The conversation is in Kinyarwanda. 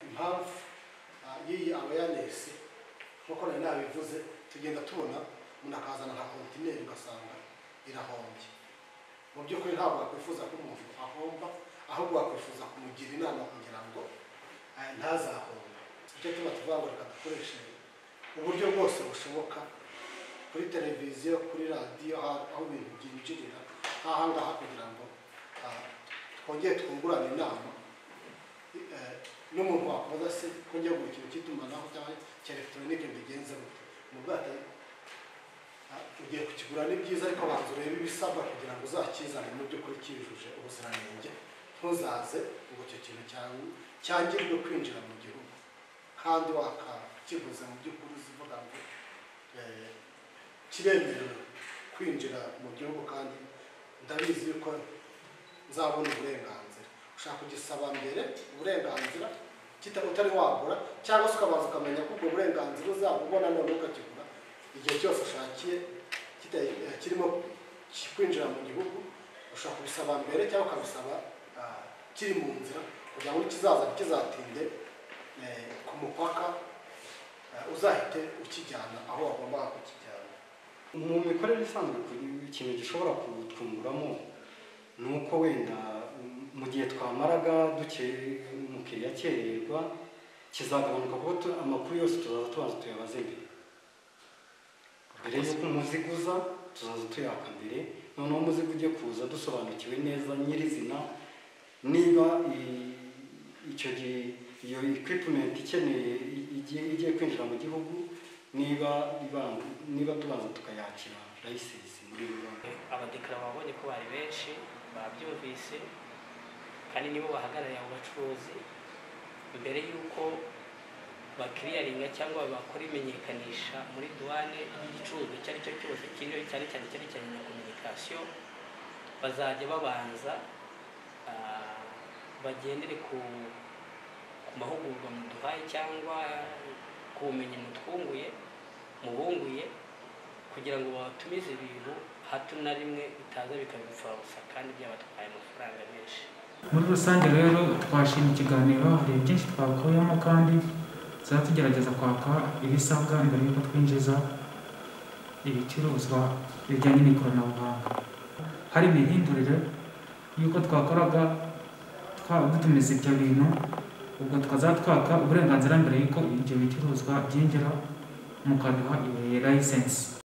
impamvu ah, y'iyi awareness nk'uko nari nabivuze tugenda tubona umuntu akazana nka kontineri ugasanga irahombye mu by'ukuri ntabwo wakwifuza ko umuntu ahomba ahubwo wakwifuza kumugira inama kugira ngo eh, ntazahomba nicyo tuba tuvuga ngo reka dukoreshe uburyo bwose bushoboka kuri televiziyo kuri radiyo aho aho ibintu byinjirira nk'aha ngaha kugira ngo ah, twongere twungurane inama eh, n'umuntu wakoza se ko njya mu kintu cy'itumanaho cyangwa cya elegitoronike mbigenze gute ni ubwato ugiye kukigura ni byiza ariko banza urebe ibisabwa kugira ngo uzakizane mu by'ukuri cyujuje ubuziranenge ntuzaze ngo icyo kintu cyawe- cyangirwe kwinjira mu gihugu kandi wakakiguze mu by'ukuri uzivuga ngo eh, kiremerewe kwinjira mu gihugu kandi ndabizi yuko nzabona uburenganzira ushaka kugisaba mbere uburenganzira kita- utari wagura cyangwa se ukabanza ukamenya ko ubwo burenganzira uzabubona none ukakigura igihe cyose ushakiye kita- eh, kirimo ki- kwinjira mu gihugu ushaka kubisaba mbere cyangwa ukabisaba ah, kiri mu nzira kugira ngo kizaza kizatinde eh, ku mupaka eh, uzahite ukijyana aho wagombaga kukijyana mu mikorere isanzwe ku- ikintu gishobora kutwunguramo ni uko wenda mm, mu gihe twamaraga duke- umukiriya akererwa kizagabanuka kuko tu- amakuru yose tuzaza tubanza tuyabaze mbere mbere y'uko umuziguza tuzaza tuyaka mbere noneho umuzigo ujye kuza dusobanukiwe neza nyirizina niba i- icyo gihe iyo equipment ikeneye i- igiye igiye kwinjira mu gihugu niba ibanza- niba tubanza tukayakira license muri rubanda abadekara babonye ko bari benshi babyumvise kandi nibo bahagarariye abo bacuruzi mbere y'uko bakiriyaringa cyangwa bakora imenyekanisha muri duwane ry'igicuruzwa icyo ari cyo cyose kiriho cyane cyane cyerekeranye na kominikasiyo bazajya babanza ah, bagendere ku ku mahugurwa muduhaye cyangwa ku bumenyi mutwunguye mubunguye kugira ngo babatumize ibintu hato na rimwe bitaza bikabipfabusa kandi byabatwaye amafaranga menshi muri rusange rero twashima ikiganiro hari byinshi twakuyemo kandi tuzaba tugerageza kwaka ibisabwa mbere y'uko twinjiza ibicuruzwa bijyanye n'ikoranabuhanga hari imihindurire y'uko twakoraga twaba dutumiza ibyo bintu ubwo tukazaba twaka uburenganzira mbere y'uko ibyo bicuruzwa byinjira mukaduha iyo license